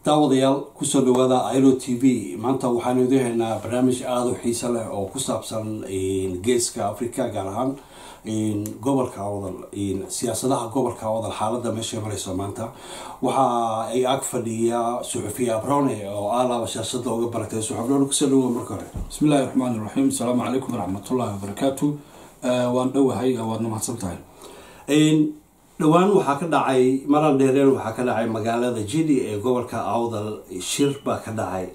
daawadayaal kusoo dhawaada ilo t v maanta waxaanu idin haynaa barnaamij aada u xiiso leh oo ku saabsan geeska africa gaar ahaan gobolka awdal siyaasadaha gobolka awdal xaalada meeshay mareyso maanta waxa ay ag fadhiya suxufiya abrone oo alaaba siyaasada uga baratay suxufiyan kusoo dhawo marka hore bismi illaahi raxmaan iraxiim asalaamu calaykum waraxmatullaahi wabarakaatu waan dhowahay waadna mahadsan tahay dhowaan waxaa ka dhacay maran dheereen waxaa ka dhacay magaalada jili ee gobolka awdal shir baa ka dhacay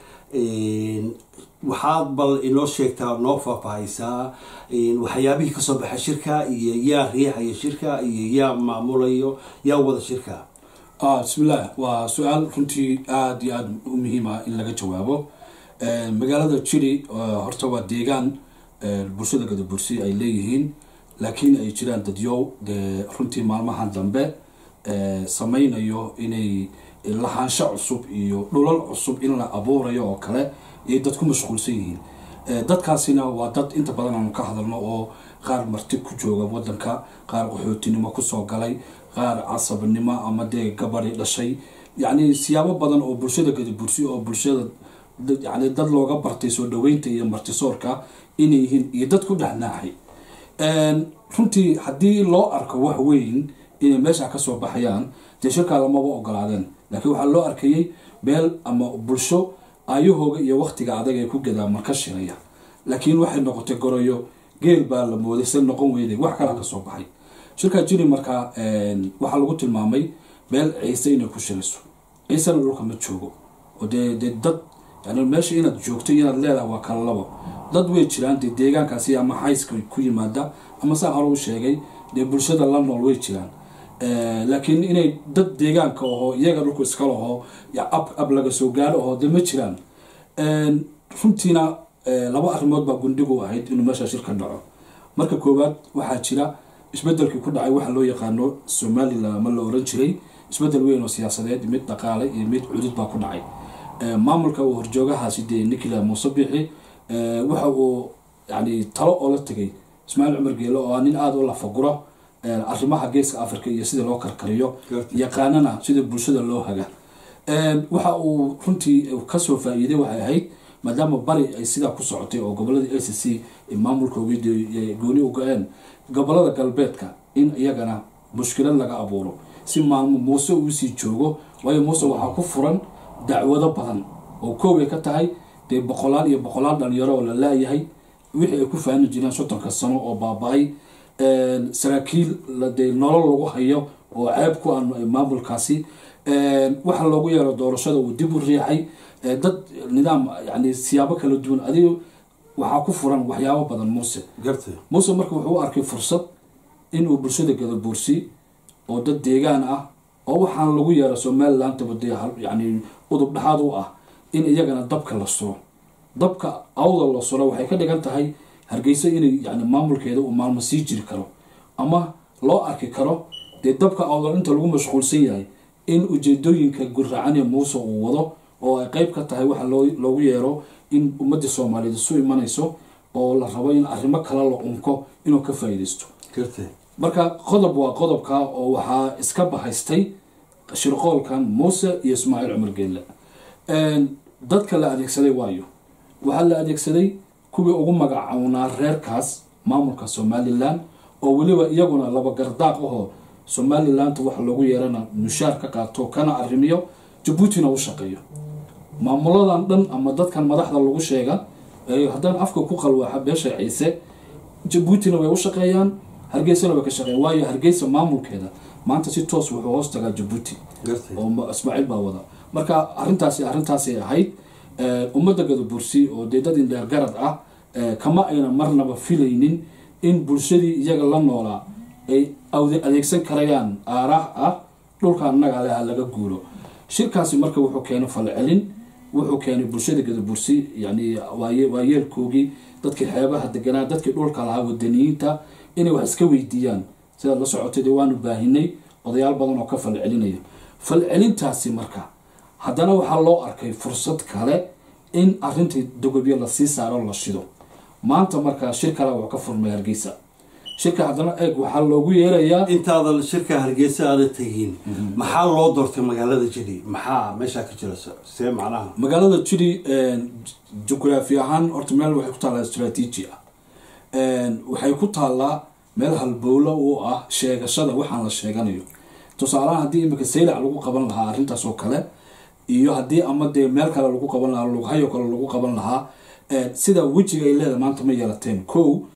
waxaad bal inoo sheegtaa noo faahfaahaysaa waxyaabihii kasoo baxay shirka iyo yaa riixaya shirka iyo yaa maamulayo yaa wada shirka bismillaah waa su-aal runtii aada iyo aada u muhiima in laga jawaabo magaalada jili horta waa deegaan bulshada gadabursi ay leeyihiin laakiin ay jiraan dadyow dee runtii maalmahan dambe sameynayo inay lahaansho cusub iyo dhulal cusub in la abuurayo oo kale ayay dad ku mashquulsan yihiin dadkaasina waa dad inta badan aanu ka hadalno oo qaar marti ku jooga wadanka qaar qaxootinimo kusoo galay qaar casabnimo ama dee gabadi dhashay yacni siyaabo badan oo bulshada gadabursi oo bulshada yani dad looga bartay soo dhaweynta iyo martisoorka inay yihiin iyo dad ku dhexnaaxay runtii haddii loo arko wax weyn inay meesha kasoo baxayaan dee shirkaada maba ogolaadeen laakiin waxaa loo arkayay meel ama bulsho ayahooga iyo waktiga adag ay ku gadaa marka shiraya laakiin waxay noqotay goroyo geel baa la mooday se noqon weyday wax kala kasoo baxay shirkaa jiri markaa waxaa lagu tilmaamay meel ciise inay ku shirayso ciisena dhulka ma joogo oo dee dee dad yani meesha inaad joogto inaad leedahay waa kala labo dad way jiraan dee deegaankaasi ama xayska ku yimaada ama saa hore u sheegay dee bulshada la nool way jiraan laakiin inay dad deegaanka ahoo iyaga dhulku iska lahoo ab ab laga soo gaaro ahoo dee ma jiraan runtiina laba arrimood baa gundhigu ahayd inuu meesha shirka dhaco marka koowaad waxaa jira isbedelkii ku dhacay waxa loo yaqaano somalilan ama la oran jiray isbedel weyn oo siyaasadeed mid dhaqaale iyo mid cudud baa ku dhacay maamulka uu horjoogahaasi dee nikila muuse bixi waxa uu yani talo oo la tegay ismaaciil cumar geelo oo nin aada u lafaguro arrimaha geeska africa iyo sida loo karkariyo yaqaanana sida bulshada loo haga waxa uu runtii kasoo faa-iiday waxay ahayd maadaama bari ay sidaa ku socotay oo goboladii a c c maamulkoogii gooni u go-een gobolada galbeedka in iyagana mushkilad laga abuuro si maalmo muuse uusii joogo waayo muuse waxaa ku furan dacwado badan oo koobay ka tahay dee boqolaal iyo boqolaal dhalinyaro oo la laayahay wixii ay ku faani jireen soddonka sano oo baaba-ay saraakiil dee nolol lagu hayo oo ceeb ku ah maamulkaasi waxa loogu yeero doorashada uu dib u riixay dad nidaam yani siyaabo kala duwan adigo waxaa ku furan waxyaabo badan muuse muuse marka wuxuu u arkay fursad inuu bulshada gadabuursi oo dad deegaan ah oo waxaan lagu yeero somalilandaba dee yani udub dhexaad u ah in iyagana dabka la suro dabka awda la suro waxay ka dhigan tahay hargeysa inay yani maamulkeeda uu maalmo sii jiri karo ama loo arki karo dee dabka awdal inta lagu mashquulsan yahay in ujeedooyinka gurracanee muuse uu wado oo ay qeyb ka tahay waxa loogu yeero in ummadii soomaaliyeed isu imanayso oo la rabo in arrimo kale la unko inuu ka faa-iideysto marka qodob waa qodobka oo waxaa iska bahaystay shirqoolkan muuse iyo ismaaciil cumar geelle dadka la adeegsaday waayo waxaa la adeegsaday kuwii ugu magacawnaa reerkaas maamulka somalilan oo weliba iyaguna laba gardaaq ahoo somalilanta waxa loogu yeerana mushaar ka qaato kana arrimiyo jabuutina u shaqeeyo maamuladan dhan ama dadkan madaxda lagu sheega haddana afka ku qalwaaxa beesha ciise jabuutina way u shaqeeyaan hargeysana way ka shaqeeyaan waayo hargeysa maamulkeeda maanta si toos wuxuu hoos tagaa jabuuti oo ismaaciil baa wada marka arrintaasi arrintaasay ahayd ummadda gadabursi oo dee dad indheergarad ah kama ayna marnaba filaynin in bulshadii iyaga la noolaa ay adeegsan karayaan aaraah ah dhulka annaga leha laga guuro shirkaasi marka wuxuu keenay falcelin wuxuu keenay bulshada gadabursi yani waa yeelkoogii dadkii xeebaha deganaa dadkii dhulka lahaa wadaniyiinta inay wax iska weydiiyaan sidaad la socotay dee waanu baahinay odayaal badan oo ka falcelinaya falcelintaasi marka haddana waxaa loo arkay fursad kale in arintii dogobyo lasii saaro la shido maanta markaa shir kale wuxuu ka furmay hargeysa shirka haddana eeg waxaa loogu yeerayaa intaadan shirka hargeysa aada tegin maxaa loo doortay magaalada jili maxaa meeshaa ka jira see macnaha magaalada jiri jugraafi ahaan horta meel waxay ku taallaa istraatiiji ah waxay ku taallaa meel halbowlo u ah sheegashada waxaan la sheeganayo tusaalahaan haddii imika saylac lagu qaban lahaa arrintaas oo kale iyo haddii ama dee meel kale lagu qaban lahaa lughayo kale lagu qaban lahaa sida wejiga ay leedahay maanta ma yeelateen kow